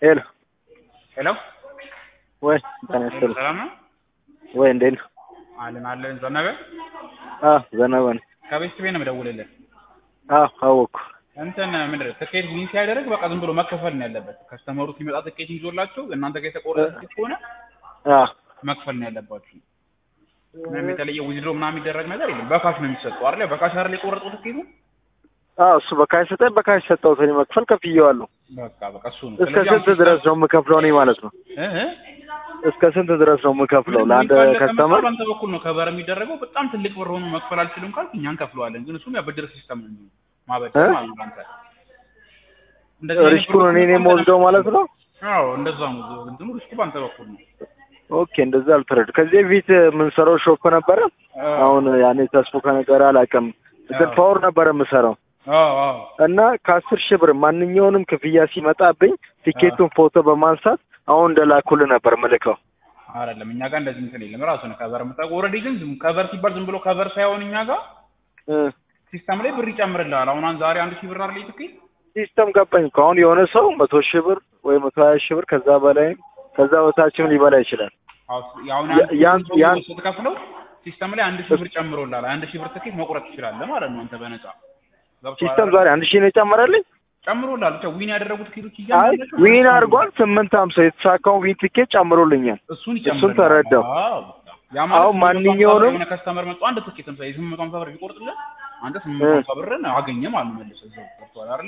ሄሎ ሄሎ ወይ ጤና ይስጥልኝ። ሰላም ነው ወይ እንዴት ነው? አለን አለን ዘነበ አዎ ዘነበ ነኝ። ከቤት ቤት ነው የምደውልልህ አዎ አወኩ። እንትን ምንድን ነው ትኬት ዊን ሲያደርግ በቃ ዝም ብሎ መከፈል ነው ያለበት ከስተመሩ ሲመጣ ትኬት ይዞላቸው እናንተ ጋር የተቆረጠ ትኬት ከሆነ አዎ መክፈል ነው ያለባችሁ ምንም የተለየ ዊዝድሮ ምናምን የሚደረግ ነገር የለም በካሽ ነው የሚሰጠው አይደል በካሽ አይደል የቆረጠው ትኬቱ አዎ እሱ በካሽ ሰጠኝ። በካሽ ሰጠሁት እኔ መክፈል ከፍዬዋለሁ። በቃ በቃ እሱ ነው እስከ ስንት ድረስ ነው የምከፍለው እኔ ማለት ነው? እ እ እስከ ስንት ድረስ ነው የምከፍለው ለአንድ ከስተመር? በአንተ በኩል ነው ከበር የሚደረገው በጣም ትልቅ ብር ሆኖ መክፈል አልችልም ካልክ እኛ እንከፍለዋለን ግን እሱም ያበድር ሲስተም ነው የሚሆነው ማበደር ማለት ነው አንተ እንደዚህ አይነት ሪስኩን እኔ ብሮች ነኝ የምወስደው ማለት ነው? አዎ እንደዛ ነው እንትኑ ሪስኩ በአንተ በኩል ነው ኦኬ እንደዛ አልተረድ ከዚህ በፊት የምንሰራው ሾፕ ነበረ። አሁን ያኔ ተስፎ ከነገር አላውቅም፣ ግን ፓወር ነበረ የምሰራው አዎ አዎ እና ከአስር ሺህ ብር ማንኛውንም ክፍያ ሲመጣብኝ ቲኬቱን ፎቶ በማንሳት አሁን እንደላኩልህ ነበር ምልከው። አይደለም እኛ ጋር እንደዚህ እንትን የለም ራሱ ነው ከበር የምታውቅ ኦልሬዲ ግን ዝም ከበር ሲባል ዝም ብሎ ከበር ሳይሆን እኛ ጋር እ ሲስተም ላይ ብር ይጨምርልሃል አሁን አን- ዛሬ አንድ ሺህ ብር አይደል ትኬት ሲስተም ገባኝ እኮ አሁን የሆነ ሰው መቶ ሺህ ብር ወይ መቶ ሀያ ሺህ ብር ከዛ በላይም ከዛ በታችም ሊበላ ይችላል። አሁን ያ- ያን- ያን- ስትከፍለው ሲስተም ላይ አንድ ሺህ ብር ጨምሮልሃል አንድ ሺህ ብር ትኬት መቁረጥ ትችላለህ ማለት ነው አንተ በነፃ ገብቶሃል ሲስተም አይደል? ዛሬ አንድ ሺህ ነው የጨመረልኝ። ጨምሮልሃል ብቻ ዊን ያደረጉ ትኬቶች አይ እያንዳንዳቸው ዊን አድርጓል። ስምንት ሀምሳ የተሳካውን ዊን ቲኬት ጨምሮልኛል። እሱን እሱን ተረዳው። አዎ ያ ማለት አሁን ማንኛውንም- የሆነ ከስተመር መጥቶ አንድ ትኬት ለምሳሌ የስምንት መቶ ሀምሳ ብር ቢቆርጥልህ አንተ ስምንት እ። መቶ ሀምሳ ብርን አገኘ ማለት ነው መልሰህ እዛው ገብቶሃል አይደለ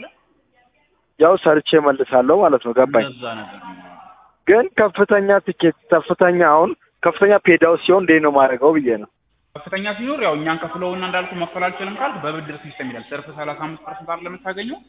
ያው ሰርቼ መልሳለሁ ማለት ነው። ገባኝ። እንደዛ ነገር ነው ግን ከፍተኛ ቲኬት ከፍተኛ አሁን ከፍተኛ ፔዳው ሲሆን እንዴት ነው ማድረገው ብዬ ነው። ከፍተኛ ሲኖር ያው እኛን ከፍለውና እንዳልኩ መክፈል አልችልም ካልክ በብድር ሲስተም ይላል ሰርፍ ሰላሳ አምስት ፐርሰንት አይደል የምታገኘው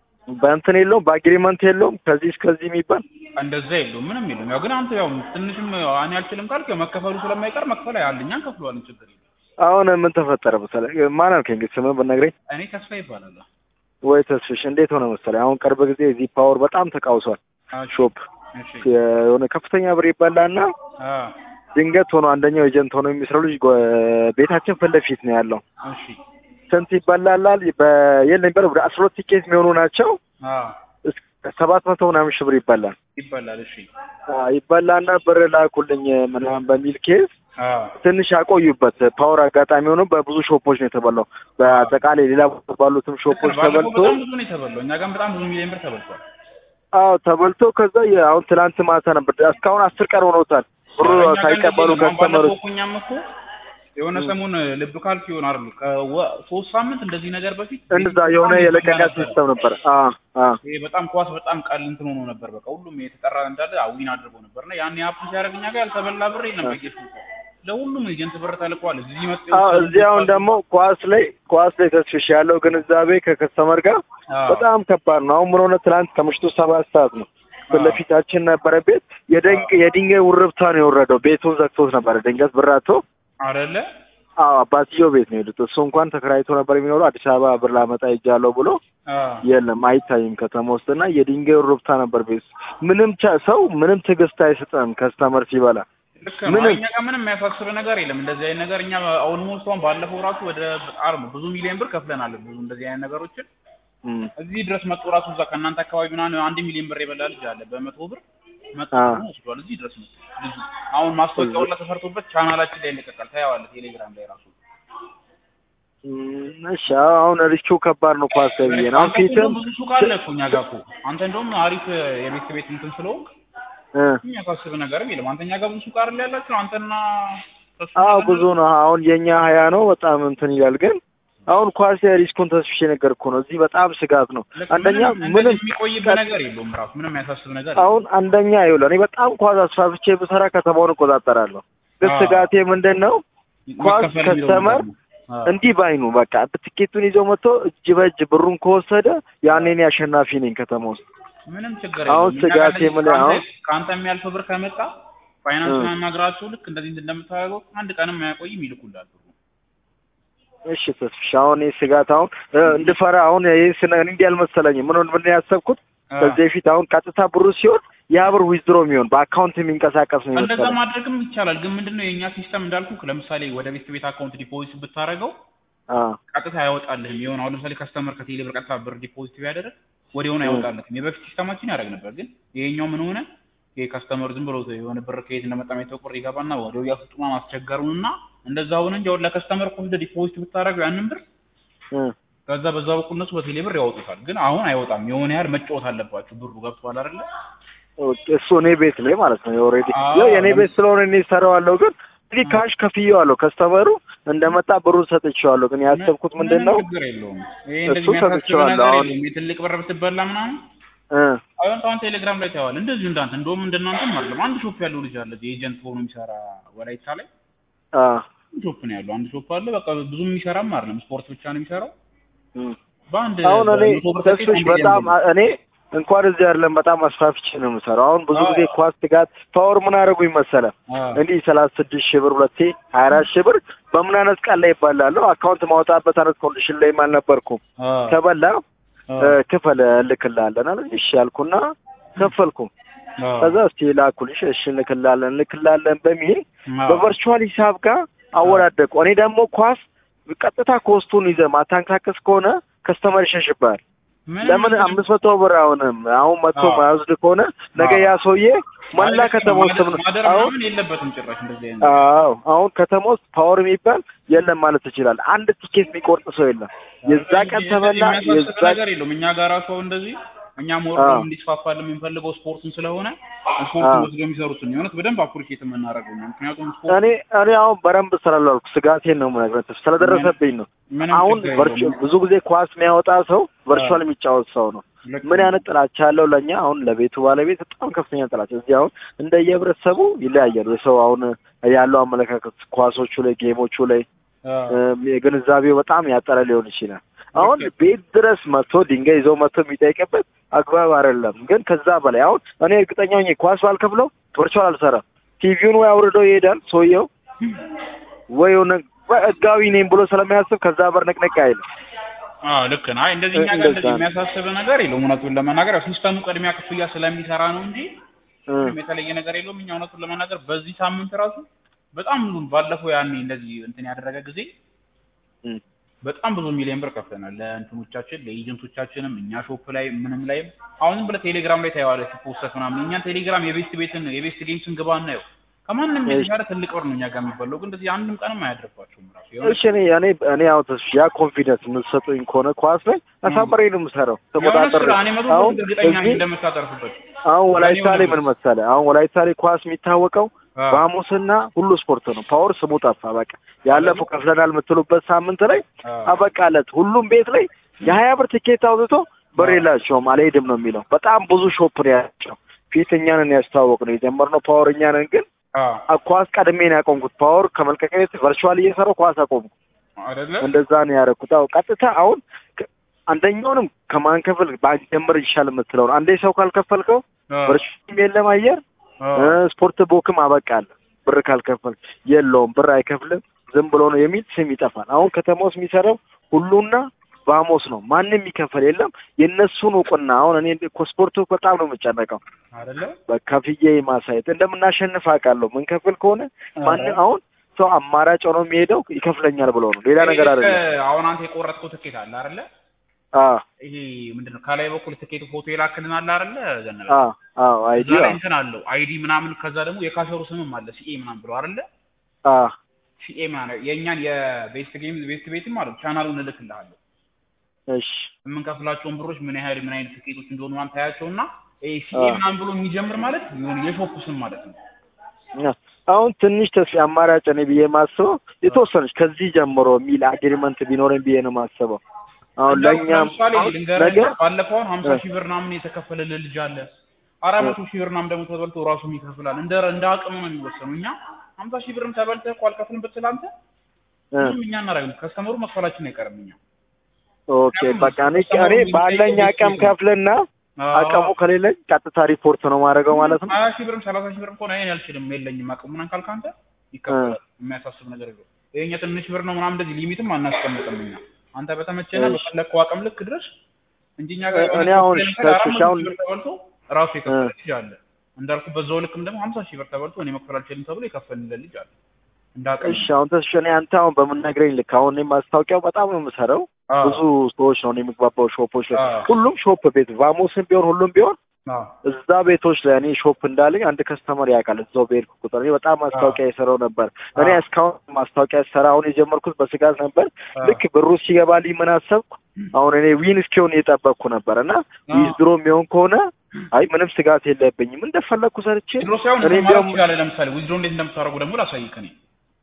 በእንትን የለውም በአግሪመንት የለውም ከዚህ እስከዚህ የሚባል እንደዛ የለውም ምንም የለውም ያው ግን አንተ ያው ትንሽም እኔ አልችልም ካልክ ያው መከፈሉ ስለማይቀር መክፈል ያለ እኛን ከፍለዋለን ችግር የለም አሁን ምን ተፈጠረ መሰለህ? ማን አልከኝ እንግዲህ ስምህ ብትነግረኝ እኔ ተስፋ ይባላል ወይ ተስፍሽ እንዴት ሆነ መሰለህ? አሁን ቅርብ ጊዜ እዚህ ፓወር በጣም ተቃውሷል። ሾፕ እሺ የሆነ ከፍተኛ ብር ይበላና አ ድንገት ሆኖ አንደኛው ኤጀንት ሆኖ የሚሰራው ልጅ ጎ- ቤታችን ፊት ለፊት ነው ያለው። እሺ ስንት ይበላላል? በየለም ይበላል ወደ አስራ ሁለት ቲኬት የሚሆኑ ናቸው። አ እስከ ሰባት መቶ ምናምን ሺህ ብር ይበላል። ይባላል እሺ አዎ፣ ይበላና ብር ላኩልኝ ምናምን በሚል ኬዝ አ ትንሽ ያቆዩበት። ፓወር አጋጣሚ ሆኖ በብዙ ሾፖች ነው የተበላው። በአጠቃላይ ሌላ ቦታ ባሉትም ሾፖች ባለፈው ተበልቶ በጣም ብዙ ነው የተበላው እኛ ጋርም በጣም ብዙ ሚሊዮን ብር ተበልቷል አዎ ተበልቶ ከዛ የ- አሁን ትላንት ማታ ነበር እስካሁን አስር ቀን ሆኖታል ብሩ እኛ ጋር ሳይቀበሉ እንደዚህ ነው። አሁን ከስተመሮች ባለፈው እኮ እኛም እኮ የሆነ ሰሞን ልብ ካልክ ይሆን አይደል ከሶስት ሳምንት እንደዚህ ነገር በፊት እንደዛ የሆነ የለቀቃ ሲስተም ነበር። አዎ አዎ ይሄ በጣም ኳስ በጣም ቀል እንትን ሆኖ ነበር። በቃ ሁሉም የተጠራ እንዳለ ዊን አድርጎ ነበር እና ያን አፕ ሲያደርግ እኛ ጋር ያልተበላ ብር የለም። በጌሽ ለሁሉም ኤጀንት ብር ተልኳል። እዚህ መጥ አዎ እዚህ አሁን ደግሞ ኳስ ላይ ኳስ ላይ ተስፍሽ ያለው ግንዛቤ ከከስተመር ጋር በጣም ከባድ ነው። አሁን ምን ሆነ ትናንት ከምሽቱ ሰባት ሰዓት ነው ፊት ለፊታችን ነበረ ቤት የደንግ የድንጋይ ውርብታ ነው የወረደው። ቤቱን ዘግቶት ነበረ ድንገት ብራቶ አይደለ አዎ አባትየው ቤት ነው የሄዱት። እሱ እንኳን ተከራይቶ ነበር የሚኖረው አዲስ አበባ ብር ላመጣ ሄጃለሁ ብሎ የለም አይታይም ከተማ ውስጥ እና የድንጋይ ውርብታ ነበር ቤት ውስጥ። ምንም ቻ- ሰው ምንም ትዕግስት አይሰጥም ከስተመር ሲበላ ልክ ነው። ምንም- እኛ ጋር ምንም የሚያሳስብ ነገር የለም። እንደዚህ አይነት ነገር እኛ ኦልሞስት አሁን ባለፈው ራሱ ወደ በጣም ብዙ ሚሊዮን ብር ከፍለናል። ብዙ እንደዚህ አይነት ነገሮችን እም። እዚህ ድረስ መጥቶ ራሱ እዛ ከእናንተ አካባቢ ምናምን አንድ ሚሊዮን ብር የበላ ልጅ አለ በመቶ ብር መጥቶ አዎ። ደግሞ ወስዷል። እዚህ ድረስ መጥቶ ልጁ አሁን ማስታወቂያው ላይ ተሰርቶበት ቻናላችን ላይ ይለቀቃል። ታየዋለህ ቴሌግራም ላይ ራሱ እም፣ እሺ አዎ፣ አሁን ሪስኩ ከባድ ነው ኳስ ተብዬ ነው። አሁን አንተ እኮ ፊትም ብዙ ሱቅ አለ እኮ እኛ ጋር እኮ አንተ እንደውም አሪፍ የቤት ቤት እንትን ስለሆንክ እ፣ የሚያሳስብ ነገርም የለም። አንተ እኛ ጋር ብዙ ሱቅ አይደል ያላችሁ አንተና ተሱ አዎ ነገር ብዙ ነው። አሁን የኛ ሀያ ነው በጣም እንትን ይላል። ግን አሁን ኳስ ሪስኩን ተስፍሽ ነገር እኮ ነው። እዚህ በጣም ስጋት ነው። ልክ አንደኛ ምንም ምንም እንደዚህ የሚቆይበት ነገር የለውም ራሱ ምንም የሚያሳስብ ነገር አሁን አንደኛ ይኸውልህ እኔ በጣም ኳስ አስፋፍቼ ብሰራ ከተማውን እቆጣጠራለሁ። ግን አዎ። ስጋቴ ምንድን ነው ኳስ መከፈል የሚለው ከስተመር ነገር ነው። አዎ። እንዲህ ባይኑ በቃ ትኬቱን ይዞ መጥቶ እጅ በእጅ ብሩን ከወሰደ ያኔ እኔ አሸናፊ ነኝ ከተማ ውስጥ። ምንም ችግር አሁን የለውም። እኛ ስጋቴ ጋር ምን ከአንተ- አሁን- ከአንተ የሚያልፍ ብር ከመጣ ፋይናንስ እ። ማናገራቸው ልክ እንደዚህ እንደምታደርገው አንድ ቀንም አያቆይም ይልኩላል። እሺ ተስፍሽ አሁን ይህ ስጋት አሁን እ፣ እንድፈራ አሁን ይህ ስነ እንዲህ አልመሰለኝም። ምን ምን ያሰብኩት ከዚህ በፊት አሁን ቀጥታ ብሩ ሲሆን ያ ብር ዊዝድሮ የሚሆን በአካውንት የሚንቀሳቀስ ነው እንደዛ ይመስላል። ማድረግም ይቻላል። ግን ምንድነው የእኛ ሲስተም እንዳልኩ ለምሳሌ ወደ ቤት ቤት አካውንት ዲፖዚት ብታደርገው አ ቀጥታ አያወጣልህም። የሆነ አሁን ለምሳሌ ከስተመር ከቴሌ ብር ቀጥታ ብር ዲፖዚት ቢያደርግ ወዲያውኑ እ። አይወጣለትም። የበፊት ሲስተማችን ያደርግ ነበር፣ ግን ይሄኛው ምን ሆነ? ይሄ ከስተመር ዝም ብሎ የሆነ ብር ከየት እንደመጣ ማይታወቅ ብር ይገባና ወዲያው ያስጡማ ማስቸገሩንና እንደዛ ሆነ እንጂ አሁን ለከስተመር እኮ እንደ ዲፖዚት ብታደርገው ያንን ብር እ። ከዛ በዛ በኩል እነሱ በቴሌ ብር ያወጡታል። ግን አሁን አይወጣም። የሆነ ያህል መጫወት አለባችሁ። ብሩ ገብቷል አይደለ? እሱ እኔ ቤት ላይ ማለት ነው። ኦልሬዲ አዎ፣ ያው የእኔ ለምን- ቤት ስለሆነ እኔ እሰራዋለሁ። ግን እንግዲህ ካሽ ከፍዬዋለሁ። ከስተመሩ እንደመጣ ብሩን ሰጥቼዋለሁ። ግን ያሰብኩት ምንድን ነው ምንም ችግር የለውም። ይሄ እንደዚህ እሱ የሚያሳስብ ሰጥቼዋለሁ። ነገር አሁን- የለውም። የትልቅ ብር ብትበላ ምናምን እ አሁን አሁን ቴሌግራም ላይ ታየዋለህ። እንደዚሁ እንዳንተ እንደውም እንደናንተም አይደለም። አንድ ሾፕ ያለው ልጅ አለ እዚህ ኤጀንት ሆኖ የሚሰራ ወላይታ ላይ አ አንድ ሾፕ ነው ያለው። አንድ ሾፕ አለ። በቃ ብዙም የሚሰራም አይደለም። ስፖርት ብቻ ነው የሚሰራው። እ በአንድ አሁን እኔ በመቶ ብር ትኬት ተስፍሽ አንድ በጣም ጌም ነው። እኔ እንኳን እዚህ አይደለም በጣም አስፋፍቼ ነው የምሰራው። አሁን ብዙ አዎ። ጊዜ ኳስ ትጋት ፓወር ምን አደረጉኝ መሰለ አዎ። እንዲህ ሰላሳ ስድስት ሺህ ብር ሁለቴ ሀያ አራት ሺህ ብር በምን አይነት ቀን ላይ ይባላለሁ አካውንት ማውጣበት አይነት ኮንዲሽን ላይም አልነበርኩም። አዎ። ተበላ አዎ። እ፣ ክፈል እልክልሃለን አለ። እሺ ያልኩና ከፈልኩ። አዎ። ከዛ እስቲ ላኩልሽ፣ እሺ እንልክልሃለን እንልክልሃለን በሚል አዎ። በቨርቹዋል ሂሳብ ጋር አወዳደቁ። እኔ ደግሞ ኳስ ቀጥታ ኮስቱን ይዘህ ማታንካከስ ከሆነ ከስተመር ይሸሽብሃል። ምንም ለምን ችግር አምስት መቶ ብር አሁንም አሁን መቶ አዎ። ማያወስድ ከሆነ ነገ አዎ። ያ ሰውዬ መላ አይደለም፣ ከተማ ውስጥ ማደር- ምን ማደር አሁን ምናምን የለበትም ጭራሽ እንደዚህ አይነት አዎ አሁን ከተማ ውስጥ ፓወር የሚባል የለም ማለት ትችላል። አንድ ቲኬት የሚቆርጥ ሰው የለም። የዛ ቀን እንጂ ተበላ የሚያሳስብ የዛ ነገር የለውም። እኛ ጋር ራሱ አሁን እንደዚህ እኛም ወርዶ አዎ። እንዲስፋፋልን የምንፈልገው ስፖርቱን ስለሆነ አዎ። ስፖርቱን ወስዶ የሚሰሩትን የሆነት በደንብ አፕሪሼት የምናደርገው ነው። ምክንያቱም ስፖርት እኔ እኔ አሁን በደንብ ስላልዋልኩ ስጋቴን ነው የምነግርህ ስለደረሰብኝ ነው። ምንም አሁን ችግር ቨርቹ የለውም። ብዙ ጊዜ ኳስ የሚያወጣ ሰው ቨርቹዋል የሚጫወት ሰው ነው። ልክ ምን ነው። አይነት ጥላቻ ያለው ለእኛ አሁን ለቤቱ ባለቤት በጣም ከፍተኛ ጥላቻ። እዚህ አሁን እንደየህብረተሰቡ ይለያያሉ። የሰው አሁን ያለው አመለካከት ኳሶቹ ላይ ጌሞቹ ላይ አዎ። እም፣ የግንዛቤው በጣም ያጠረ ሊሆን ይችላል። አሁን ልክ ነው። ቤት ድረስ መጥቶ ድንጋይ ይዞ መጥቶ የሚጠይቅበት አግባብ አይደለም። ግን ከዛ በላይ አሁን እኔ እርግጠኛ ሆኜ ኳስ ባልከፍለው ቨርቹዋል አልሰራም። ቲቪውን ወይ አውርደው ይሄዳል ሰውየው ወይ የሆነ ህጋዊ ነኝ ብሎ ስለሚያስብ ከዛ በር ንቅንቅ አይልም። አዎ ልክ ነው። አይ እንደዚህ እኛ ጋር እንደዛ እንደዚህ ነው። የሚያሳስብ ነገር የለውም። እውነቱን ለመናገር ያው ሲስተሙ ቅድሚያ ክፍያ ስለሚሰራ ነው እንጂ እ፣ ምንም የተለየ ነገር የለውም። እኛ እውነቱን ለመናገር በዚህ ሳምንት ራሱ በጣም ብዙ ባለፈው ያኔ እንደዚህ እንትን ያደረገ ጊዜ እ፣ በጣም ብዙ ሚሊዮን ብር ከፍለናል ለእንትኖቻችን ለኤጀንቶቻችንም እኛ ሾፕ ላይ ምንም ላይም አሁንም ብለህ ቴሌግራም ላይ ታየዋለህ ሲፖስት ምናምን እኛን ቴሌግራም የቤስት ቤትን የቤስት ጌም ስንገባ እናየው ከማንም የተሻለ ትልቅ ብር ነው እኛ ጋር የሚበላው ግን እንደዚህ አንድም ቀንም አያድርባቸውም ራሱ የሆነ እሺ እኔ እኔ እኔ አሁን ተስፋ ያ ኮንፊደንስ የምትሰጡኝ ከሆነ ኳስ ላይ አሳምሬ ነው የምሰራው የሆነ ተቆጣጠር ስራ እኔ መቶ አሁን ፐርሰንት እርግጠኛ ነኝ እዚህ እንደምታተርፍበት አሁን ወላይታ ላይ ለእኔ ምን መሰለህ አሁን ወላይታ ላይ ኳስ የሚታወቀው አዎ። ባሙስና ሁሉ ስፖርት ነው። ፓወር ስሙ ጠፋ። በቃ ያለፈው ከፍለናል የምትሉበት ሳምንት ላይ አዎ። አበቃለት። ሁሉም ቤት ላይ የሀያ ብር ትኬት አውጥቶ ብር የላቸውም አልሄድም ነው የሚለው። በጣም ብዙ ሾፕ ነው ያላቸው። ፊት እኛንን ያስተዋወቅ ነው የጀመርነው ፓወር እኛንን ግን አዎ አ- ኳስ ቀድሜ ነው ያቆምኩት። ፓወር ከመልቀቅ ቤት ቨርቹዋል እየሰራው ኳስ አቆምኩ። አይደለ እንደዛ ነው ያደረኩት። አዎ ቀጥታ አሁን ከ- አንደኛውንም ከማንከፍል ባንጀምር ይሻል የምትለው ነው። አንዴ ሰው ካልከፈልከው አዎ። ቨርቹዋል የለም አየር አዎ። እ፣ ስፖርት ቦክም አበቃለ ብር ካልከፈል የለውም ብር አይከፍልም ዝም ብሎ ነው የሚል ስም ይጠፋል። አሁን ከተማ ውስጥ የሚሰራው ሁሉና ባሞስ ነው። ማንም የሚከፈል የለም። የእነሱን እውቅና አሁን እኔ እኮ ስፖርቱ በጣም ነው የምጨነቀው። አይደለ በከፍዬ ማሳየት እንደምናሸንፍ አውቃለሁ። ምን ከፍል ከሆነ ማንም አሁን ሰው አማራጭ ሆኖ የሚሄደው ይከፍለኛል ብሎ ነው። ሌላ ነገር አይደለም። አሁን አንተ የቆረጥከው ትኬት አለ አይደለ አዎ ይሄ ምንድነው ከላይ በኩል ትኬቱ ፎቶ የላክልን አለ አይደለ ዘነበ አዎ አዎ አይዲ እዛ ላይ አዎ እንትን አለው አይዲ ምናምን ከዛ ደግሞ የካሸሩ ስምም አለ ሲኤ ምናምን ብለው አይደለ አዎ ሲኤ ምናምን የእኛን የቤስት ጌም ቤስት ቤትም ማለት ቻናሉን እልክልሃለሁ እሺ የምንከፍላቸውን ብሮች ምን ያህል ምን አይነት ትኬቶች እንደሆኑ ምናምን ታያቸውና ይሄ ሲኤ አዎ። ምናምን ብሎ የሚጀምር ማለት የሆነ የሾፕ ስም ማለት ነው አሁን ትንሽ ተስፋ አማራጭ እኔ ብዬ ማስበው የተወሰነች ከዚህ ጀምሮ የሚል አግሪመንት ቢኖረኝ ብዬ ነው ማስበው። አሁን ለእኛም ለምሳሌ አሁን ልንገርህ ነገ ባለፈው አሁን ሀምሳ እ። ሺህ ብር ምናምን የተከፈለልን ልጅ አለ አራት መቶ ሺህ ብር ምናምን ደግሞ ተበልቶ ራሱም ይከፍላል እንደ እንደ አቅሙ ነው የሚወሰነው እኛ ሀምሳ ሺህ ብርም ተበልተህ እኮ አልከፍልም ብትል አንተ እ፣ ምንም እኛ እናደርግም ከስተመሩ መክፈላችን አይቀርም እኛ ኦኬ በቃ እኔ እኔ ባለኝ አቅም ከፍልና አቅሙ ከሌለኝ ቀጥታ ሪፖርት ነው ማድረገው ማለት ነው። ሀያ ሺህ ብርም ሰላሳ ሺህ ብርም ከሆነ እኔ አልችልም የለኝም አቅሙ ምናምን ካልክ አንተ ይከፈላል የሚያሳስብ ነገር የለውም ይሄኛ ትንሽ ብር ነው ምናምን እንደዚህ ሊሚትም አናስቀምጥም እኛ አንተ በተመቸና እሺ። በፈለግከው አቅም ልክ ድረስ እንጂ እኛ ጋር እኔ አሁን ለምሳሌ አራት ከእሱ መቶ አሁን- ሺህ ብር ተበልቶ ራሱ የከፈለ ልጅ አለ እንዳልኩ በዛው ልክም ደግሞ ሀምሳ ሺህ ብር ተበልቶ እኔ መክፈል አልችልም ተብሎ የከፈልለት ልጅ አለ እንደ አቅም እሺ አሁን ተስፋ እኔ አንተ አሁን በምነግረኝ ልክ አሁን እኔ ማስታወቂያው በጣም ነው የምሰራው አዎ። ብዙ ሰዎች ነው እኔ የምግባባው ሾፖች ላይ አዎ። ሁሉም ሾፕ ቤት ቫሞስም ቢሆን ሁሉም ቢሆን አዎ እዛ ቤቶች ላይ እኔ ሾፕ እንዳለኝ አንድ ከስተመር ያውቃል። እዛው በሄድኩ ቁጥር እኔ በጣም ማስታወቂያ የሰራው ነበር። እኔ አዎ። እስካሁን ማስታወቂያ ሰራ አሁን የጀመርኩት በስጋት ነበር። አዎ። ልክ ብሩ ሲገባልኝ ምን አሰብኩ፣ አሁን እኔ ዊን እስኪሆን እየጠበቅኩ ነበር እና አዎ። ዊዝድሮ የሚሆን ከሆነ አይ ምንም ስጋት የለብኝም እንደፈለግኩ ሰርቼ ዊዝድሮ ሳይሆን እኔ እንትን ማለት እንዲያውም ትችላለህ። ለምሳሌ ዊዝድሮ እንዴት እንደምታደርጉ ደግሞ ላሳይክ እኔ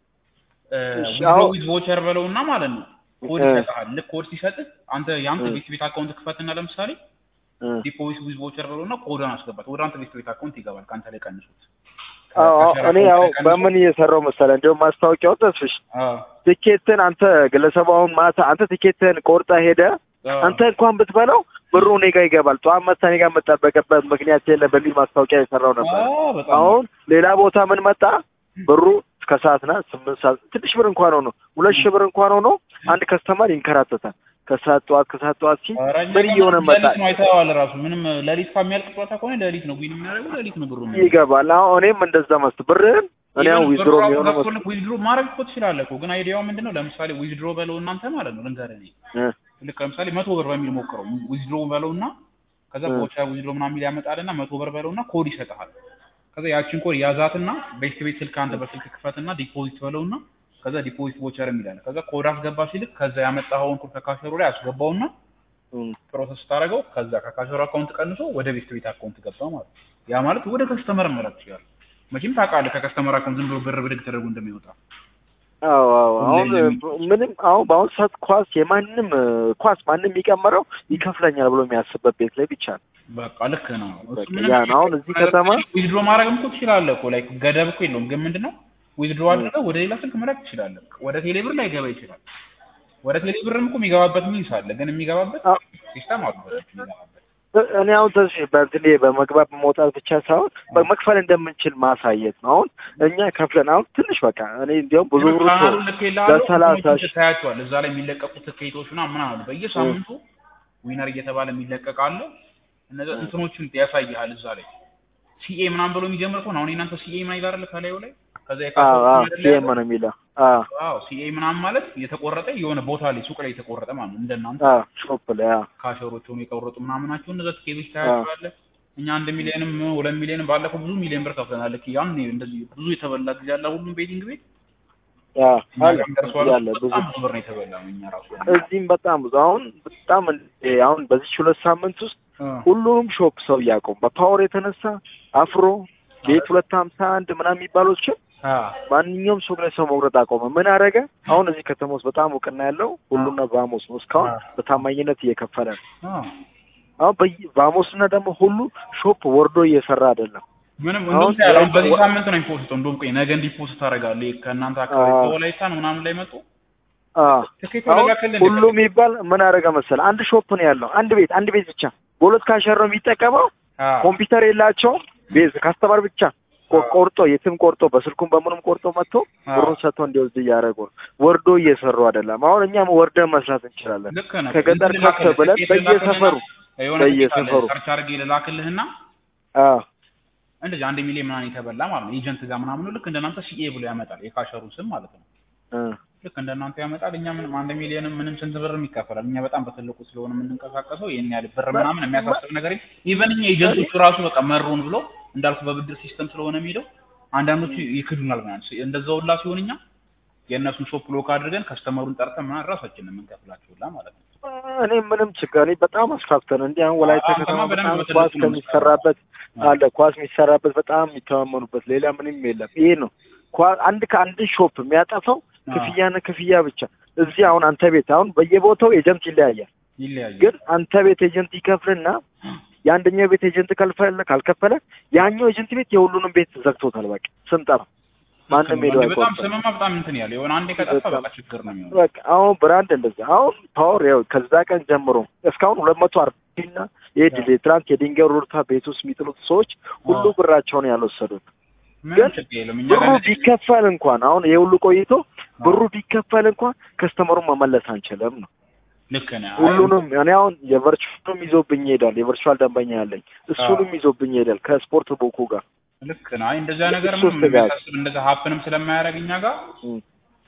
እሺ፣ ዊዝድሮ አሁን- ዊዝ ቮቸር በለውና ማለት ነው ኮድ እ። ይሰጥሃል። ልክ ኮድ ሲሰጥህ አንተ የአንተ እ። ቤት ቤት አካውንት ክፈትና ለምሳሌ እ፣ ዲፖዚት ዊዝ ቮቸር በለውና ኮዷን አስገባት ወደ አንተ ቤት ቤት አካውንት ይገባል። ከአንተ ላይ ቀንሱት። አዎ አዎ፣ ከሸራ እኔ አካውንት ያው ላይ ቀንሶ- በምን እየሰራው መሰለህ እንዲያውም ማስታወቂያው ተስፍሽ አዎ ቲኬትን አንተ ግለሰቡ አሁን ማታ አንተ ቲኬትን ቆርጠ ሄደ አዎ አንተ እንኳን ብትበላው ብሩ እኔ ጋር ይገባል። ጠዋት መታ እኔ ጋር የምጠበቅበት ምክንያት የለም በሚል ማስታወቂያ የሰራው ነበር። አዎ፣ በጣም አሁን ሌላ ቦታ ምን መጣ ብሩ እስከ ሰዓት ና ስምንት ሰዓት ትንሽ ብር እንኳን ሆኖ ሁለት ሺህ ብር እንኳን ሆኖ አንድ ከስተመር ይንከራተታል። ከሰዓት ጠዋት ከሰዓት ጠዋት ሲል ኧረ እኛ ምን ጋር እየሆነ መጣ ሌሊት ነው አይተኸዋል። ራሱ ምንም ሌሊት ከሚያልቅ ጨዋታ ከሆነ ሌሊት ነው ዊን የሚያደርገው ሌሊት ነው ብሩ የሚያደርገው። ይገባል። አሁን እኔም እንደዛ መስት ብርህን እኔ አሁን ዊዝድሮ የሚሆነ መስት ዊዝድሮ ማድረግ እኮ ትችላለህ እኮ ግን አይዲያው ምንድን ነው? ለምሳሌ ዊዝድሮ በለው እናንተ ማለት ነው ልንገርህ እኔ እ፣ ልክ ለምሳሌ መቶ ብር በሚል ሞክረው ዊዝድሮ በለውና ከዛ እ። ቦቻ ዊዝድሮ ምናምን የሚል ያመጣልና መቶ ብር በለውና ኮድ ይሰጥሃል። ከዛ ያችን ኮድ ያዛትና ቤት ቤት ስልክ አንተ በስልክ ክፈትና ዲፖዚት በለውና ከዛ ዲፖዚት ቦቸር የሚላል ከዛ ኮድ አስገባ ሲልክ ከዛ ያመጣኸውን ኮድ ከካሸሩ ላይ አስገባውና እም፣ ፕሮሰስ ስታደርገው ከዛ ከካሸሩ አካውንት ቀንሶ ወደ ቤት ቤት አካውንት ገባ ማለት ነው። ያ ማለት ወደ ከስተመር መላክ ይችላል። መቼም ታውቃለህ ከከስተመር አካውንት ዝም ብሎ ብር ብድግ ተደርጎ እንደሚወጣ አዎ አዎ። አሁን ሁሌ ለሚ- ምንም አሁን በአሁኑ ሰዓት ኳስ የማንም እ፣ ኳስ ማንም የሚቀመረው ይከፍለኛል ብሎ የሚያስብበት ቤት ላይ ብቻ ነው። በቃ ልክ ነው። እሱ በቃ ምንም ያ ነው። አሁን እዚህ ከተማ ዊዝድሮ ማድረግም እኮ ትችላለህ እኮ ላይክ ገደብ እኮ የለውም። ግን ምንድነው ዊዝድሮ አድርገህ ወደ ሌላ ስልክ መላክ ትችላለህ። ወደ ቴሌብር ላይ ገባ ይችላል። ወደ ቴሌብርም እኮ የሚገባበት ሚንስ አለ። ግን የሚገባበት አዎ። ሲስተም አሉበት የሚገባበት እኔ አሁን ተስ በእንትን በመግባት መውጣት ብቻ ሳይሆን መክፈል እንደምንችል ማሳየት ነው። አሁን እኛ ከፍለን አሁን ትንሽ በቃ እኔ እንዲያውም ብዙ ብሩ ካናሉ ልክ ይልሃለሁ። በሰላሳ እንትኖችን ሺህ ትታያቸዋል። እዛ ላይ የሚለቀቁ ትኬቶች ምናምን ምናምን አሉ። በየሳምንቱ ዊነር እየተባለ የሚለቀቅ አለ። እነዚያ እንትኖችን ያሳይሃል እዛ ላይ ሲኤ ምናምን ብሎ የሚጀምር ከሆነ አሁን የእናንተ ሲኤ ምናምን ይላል ከላዩ ላይ ከዛ አዎ የካሰው አዎ አይደል ሲኤም ያለው? ነው የሚለው አዎ አዎ ሲኤ ምናምን ማለት የተቆረጠ የሆነ ቦታ ላይ ሱቅ ላይ የተቆረጠ ማለት ነው። እንደናንተ አዎ ሾፕ ላይ አዎ ካሸሮች ሆኖ የቆረጡ ምናምን ናቸው። እነዛ ትኬቶች ታያቸዋለህ። እኛ አንድ ሚሊዮንም ሁለት ሚሊዮንም ባለፈው ብዙ ሚሊዮን ብር ከፍለናል። ልክ ያን እንደዚህ ብዙ የተበላ ጊዜ ያለ ሁሉም ቤቲንግ ቤት አዎ እኛ አለ ጋርም ደርሷል። ያለ ብዙ በጣም ብዙ ብር ነው የተበላው እኛ ራሱ እዚህም በጣም ብዙ አሁን በጣም እንደ አሁን በዚህ ሁለት ሳምንት ውስጥ ሁሉንም ሾፕ ሰው እያቆሙ በፓወር የተነሳ አፍሮ ቤት ሁለት ሀምሳ አንድ ምናምን የሚባሎችን ማንኛውም ሱቅ ላይ ሰው መቁረጥ አቆመ። ምን አደረገ? አሁን እዚህ ከተማ ውስጥ በጣም እውቅና ያለው ሁሉና ቫሞስ ነው። እስካሁን በታማኝነት እየከፈለ ነው። አሁን ቫሞስ እና ደግሞ ሁሉ ሾፕ ወርዶ እየሰራ አይደለም። ምንም አሁን እንደውም ታያለህ፣ አሁን በዚህ ወ- ሳምንት ነው ኢምፖስት እንደውም ቆይ ነገ እንዲፖስት ታደርጋለህ ከእናንተ አካባቢ አዎ። ከወላይታ ነው ምናምን ላይ መጡ አዎ ትኬት አሁን ወለላከልን ሁሉ የሚባል ምን አደረገ መሰለህ? አንድ ሾፕ ነው ያለው። አንድ ቤት አንድ ቤት ብቻ በሁለት ካሸር ነው የሚጠቀመው። ኮምፒውተር የላቸውም። ቤዝ ካስተማር ብቻ ቆ- ቆርጦ የትም ቆርጦ በስልኩም በምንም ቆርጦ መጥቶ ብሩን ሰጥቶ እንዲወስድ እያደረጉ ነው። ወርዶ እየሰሩ አይደለም። አሁን እኛም ወርደን መስራት እንችላለን። ልክ ነህ። ከገጠር እንትን ከፍ ብለን ትኬት በየሰፈሩ ልላክልህና የሆነ ትኬት አለ፣ በየሰፈሩ ሰርች አድርጌ ልላክልህና አዎ እንደዚህ አንድ ሚሊዮን ምናምን የተበላ ማለት ነው ኤጀንት ጋር ምናምን ነው። ልክ እንደናንተ ሲኤ ብሎ ያመጣል የካሸሩ ስም ማለት ነው። እ ልክ እንደናንተ ያመጣል። እኛ ምንም አንድ ሚሊዮንም ምንም ስንት ብርም ይከፈላል። እኛ በጣም በትልቁ ስለሆነ የምንንቀሳቀሰው ይህን ያህል ብር ምናምን የሚያሳስብ ነገር የለም። ኢቨን እኛ ኤጀንቶቹ ራሱ በቃ መሩን ብሎ እንዳልኩ በብድር ሲስተም ስለሆነ የሚሄደው አንዳንዶቹ ይክዱናል ምናምን እንደዛ ሁላ ሲሆን እኛ የእነሱን ሾፕ ሎክ አድርገን ከስተመሩን ጠርተን ምናምን ራሳችንን የምንከፍላቸው ሁላ ማለት ነው። እኔ ምንም ችግር እኔ በጣም አስፋፍተን እንዲህ አሁን ወላይታ አዎ፣ ከተማ ከተማ በደንብ በጣም በትልቁ ኳስ ነው ከሚሰራበት አለ ኳስ የሚሰራበት በጣም የሚተማመኑበት ሌላ ምንም የለም። ይሄ ነው ኳ- አንድ ከአንድ ሾፕ የሚያጠፋው ክፍያና ክፍያ ብቻ። እዚህ አሁን አንተ ቤት አሁን በየቦታው ኤጀንት ይለያያል። ይለያያል። ግን አንተ ቤት ኤጀንት ይከፍልና የአንደኛው ቤት ኤጀንት ካልፈለ ካልከፈለ ያኛው ኤጀንት ቤት የሁሉንም ቤት ዘግቶታል። በቃ ስንጠራ ማንም ሄዶ በጣም አይቆርጥም። ስምማ በጣም እንትን ያለ የሆነ አንዴ ከጠፋ በጣም። በቃ ችግር ነው የሚሆነው። በቃ አሁን ብራንድ እንደዛ አሁን ፓወር ያው ከዛ ቀን ጀምሮ እስካሁን ሁለት መቶ አርባና የድል ትናንት የድንጋይ ሩርታ ቤት ውስጥ የሚጥሉት ሰዎች ሁሉ አዎ። ብራቸውን ያልወሰዱት ምንም ግን ችግር የለም። እኛ ብሩ ጋር ቢከፈል እንኳን አሁን ይሄ ሁሉ ቆይቶ ብሩ ቢከፈል እንኳን ከስተመሩን መመለስ አንችልም ነው ልክ ነህ። ሁሉንም እኔ አሁን የቨርቹዋልም ይዞብኝ ይሄዳል። የቨርቹዋል ደንበኛ ያለኝ እሱንም ይዞብኝ ይሄዳል ከስፖርት ቡኩ ጋር ልክ ነህ። አይ እንደዛ ነገር እሱ ምንም ስጋት። የሚያሳስብ እንደዛ ሀፕንም ስለማያደርግ እኛ ጋር እም።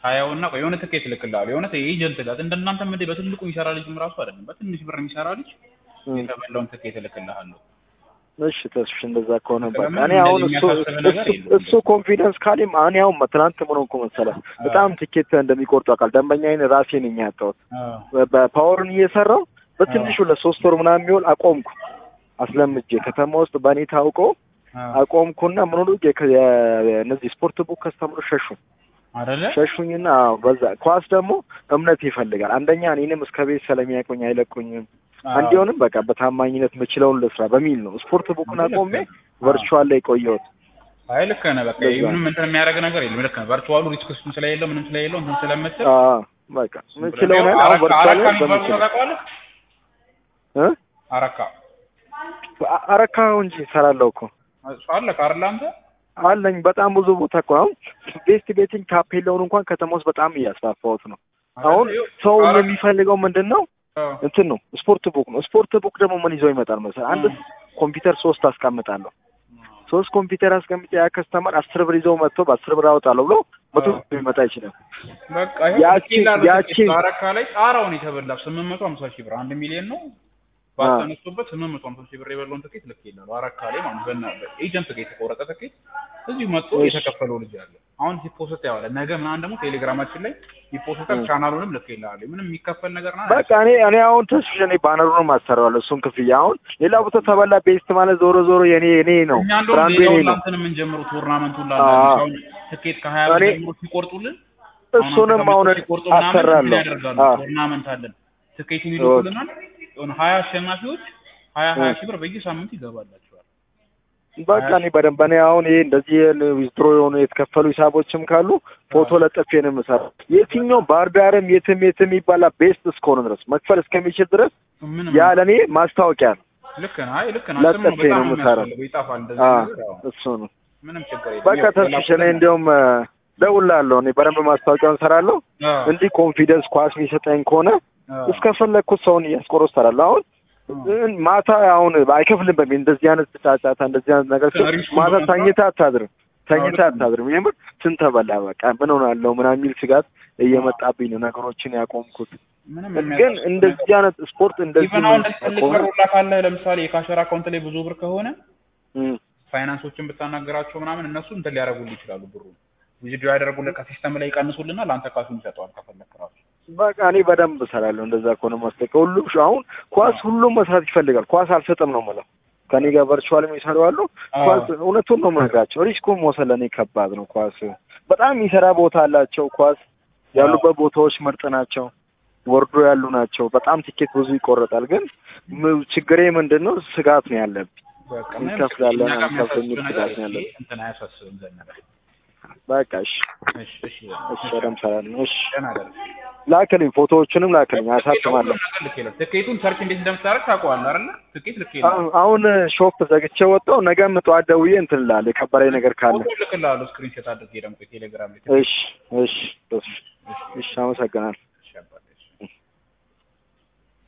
ሀያውና ቆይ የሆነ ትኬት እልክልሃለሁ የሆነ ኤጀንት ጋር እንደናንተ ምንድን በትልቁ የሚሰራ ልጅም ራሱ አይደለም በትንሽ ብር የሚሰራ ልጅ እም። የተበላውን ትኬት እልክልሃለሁ እሺ ተስፍሽ እንደዛ ከሆነ በቃ ስለምን እኔ አሁን እንደዚህ እሱ የሚያሳስብ ነገር እሱ- የለም። እሱ ኮንፊደንስ ካሌም እኔ አሁን ትናንት ምን ሆንኩ መሰለህ በጣም ትኬት እንደሚቆርጡ አውቃል ደንበኛዬን ራሴ ነኝ ያጣሁት አዎ በ- በፓወርን እየሰራው በትንሹ ለሶስት ወር ምናምን የሚሆን አቆምኩ አስለምጄ ከተማ ውስጥ በእኔ ታውቆ አዎ አቆምኩና ምን ሆኑ የከ- የ- እነዚህ ስፖርት ቡክ ከስተምሮች ሸሹ አይደለ ሸሹኝና አዎ፣ በዛ ኳስ ደግሞ እምነት ይፈልጋል አንደኛ እኔንም እስከ ቤት ስለሚያቆኝ አይለቁኝም አዎ። እንዲሆንም በቃ በታማኝነት የምችለውን ልስራ በሚል ነው ስፖርት ቡክን አቆሜ ቨርቹዋል ላይ ቆየሁት አይ ልክ ነህ በቃ ለዛ ምንም እንትን የሚያደርግ ነገር የለም ልክ ነህ ቨርቹዋሉ ሪስክ እሱም ስለሌለው ምንም ስለሌለው እንትን ስለምትል አዎ፣ በቃ የምችለውን ያህል አሁን ቨርቹዋል አረካ ላይ የሚባል ቦታ በምችለው ታውቀዋለህ እ? አረካ አ- አረካ እንጂ እሰራለሁ እኮ እሱ አለ ካርላ አንተ አለኝ በጣም ብዙ ቦታ እኮ አሁን ቤስት ቤቲንግ ታፔላውን እንኳን ከተማ ውስጥ በጣም እያስፋፋሁት ነው አሁን ሰው አረካ- የሚፈልገው ምንድን ነው አዎ። እንትን ነው ስፖርት ቡክ ነው ስፖርት ቡክ ደግሞ ምን ይዞ ይመጣል መሰለህ አንድ እ። ኮምፒውተር ሶስት አስቀምጣለሁ ሶስት ኮምፒውተር አስቀምጬ ያ ከስተመር አስር ብር ይዘው መጥቶ በአስር ብር አወጣለሁ ብሎ መቶ አዎ። ብር ሊመጣ ይችላል በቃ ያቺ- ይሄ ያቺ- አረካ ላይ ጣራውን የተበላ ስምንት መቶ ሀምሳ ሺህ ብር አንድ ሚሊዮን ነው ባተነሱበት ስምንት መቶ ሀምሳ ሺህ ብር የበላውን ትኬት ልክ ይላሉ አረካ ላይ ማለት በና ኤጀንት ጋር የተቆረጠ ትኬት እዚሁ መጥቶ እሺ። የተከፈለው ልጅ አለ አሁን ሲፖስት ያዋለ ነገ ምናምን ደግሞ ቴሌግራማችን ላይ ሲፖስታል እ። ቻናሉንም ልክ ይላሉ ምንም የሚከፈል ነገር ና በቃ እኔ እኔ አሁን ተስፍሽ እኔ ባነሩንም አሰራዋለሁ እሱን ክፍያ አሁን ሌላ ቦታ ተበላ ቤስት ማለት ዞሮ ዞሮ የኔ የኔ ነው እኛ እንደውም ብራንዱ የኔ ሌላውን ነው ላንተን የምንጀምሩ ቱርናመንቱን አዎ። ላለ ትኬት ከሀያ ብር እኔ- ጀምሮ ሲቆርጡልን እሱንም አሁን ሲቆርጡ አሰራለሁ ምናምን ያደርጋሉ አዎ። ቱርናመንት አለን ትኬት ይልኩልናል የሆነ ሀያ አሸናፊዎች ሀያ ሀያ ሺህ ብር በየሳምንቱ ይገባላቸዋል በቃ እኔ በደንብ እኔ አሁን ይሄ እንደዚህ ዊዝድሮ የሆኑ የተከፈሉ ሂሳቦችም ካሉ ፎቶ ለጥፌ ነው የምሰራው። የትኛው ባህር ዳርም የትም የትም ይባላ ቤስት እስከሆነ ድረስ መክፈል እስከሚችል ድረስ ምንም ያ ለእኔ ማስታወቂያ ነው። ልክ ነህ አይ ልክ ነህ ስም ነው ለጥፌ ነው በጣም የምሰራው። የሚያስፈልገው ይጣፋል እንደዚህ አዎ ነገር አዎ። እሱ ነው። ምንም ችግር የለም በቃ ያው ተስፍሽ እኔ የላኩልን- እንዲያውም ደውላለሁ። እኔ በደንብ ማስታወቂያውን እሰራለሁ። አዎ፣ እንዲህ ኮንፊደንስ ኳስ የሚሰጠኝ ከሆነ አዎ፣ እስከፈለግኩት ሰውን እያስቆሮ እሰራለሁ። አሁን አዎ። ማታ አሁን አይከፍልም በሚል እንደዚህ አይነት ጫጫታ እንደዚህ አይነት ነገር ሲሆን ሪስኩን ማታ በመፍራት- ተኝተህ አታድርም ተኝተህ አዎ፣ ልክ ነው። አታድርም። የምር ስንት ተበላ በቃ ምን ሆናለሁ ምናምን የሚል ስጋት እየመጣብኝ ነው ነገሮችን ያቆምኩት። ምንም ግን የሚያሳስብ እንደዚህ አይነት ስፖርት እንደዚህ ኢቨን አሁን እንደዚህ ትልቅ ከሆነ ብር ሁላ ካለ ለምሳሌ የካሸር አካውንት ላይ ብዙ ብር ከሆነ እም፣ ፋይናንሶችን ብታናገራቸው ምናምን እነሱ እንትን ሊያደርጉልህ ይችላሉ ብሩ ቪዲዮ ያደረጉልህ ከሲስተም ላይ ይቀንሱልና ለአንተ ካሱን ይሰጠዋል ከፈለክ ራሱ በቃ እኔ በደንብ እሰራለሁ። እንደዛ ከሆነ ማስጠቀ ሁሉም ሽ- አሁን ኳስ ሁሉም መስራት ይፈልጋል። ኳስ አልሰጥም ነው የምለው። ከኔ ጋር ቨርቹዋል የሚሰሩ አሉ። አዎ። ኳስ እውነቱን ነው የምነግራቸው። ሪስኩን መውሰድ ለእኔ ከባድ ነው። ኳስ በጣም የሚሰራ ቦታ አላቸው። ኳስ ያሉበት ቦታዎች ምርጥ ናቸው። ወርዶ ያሉ ናቸው። በጣም ቲኬት ብዙ ይቆረጣል። ግን ም- ችግሬ ምንድን ነው? ስጋት ነው ያለብኝ። በቃ ምንም እንከፍላለን እኛ ጋር አንከፍልም የሚያሳስብ የሚል ነገር ስጋት ነው ይሄ ያለብኝ። እንትን አያሳስብም ዘነበ በቃ እሺ፣ እሺ እሺ እሺ፣ በደምብ እሰራለሁ። እሺ፣ ደህና ደር ላክልኝ፣ ፎቶዎቹንም ላክልኝ፣ አሳትማለሁ። ትኬቱን ሰርች እንዴት እንደምታደርግ ታውቀዋለህ አይደለ? ትኬት ልክ የለም አሁን- አሁን ሾፕ ዘግቼ ወጣሁ። ነገም ጠዋት ደውዬ እንትን እልሃለሁ የከበረኝ ነገር ካለ። ፎቶ ልክልሃለሁ ስክሪንሾት አድርጌ ደግሞ ቴሌግራም ላይ እሺ፣ እሺ፣ እሺ፣ እሺ፣ አመሰግናለሁ። እሺ አባት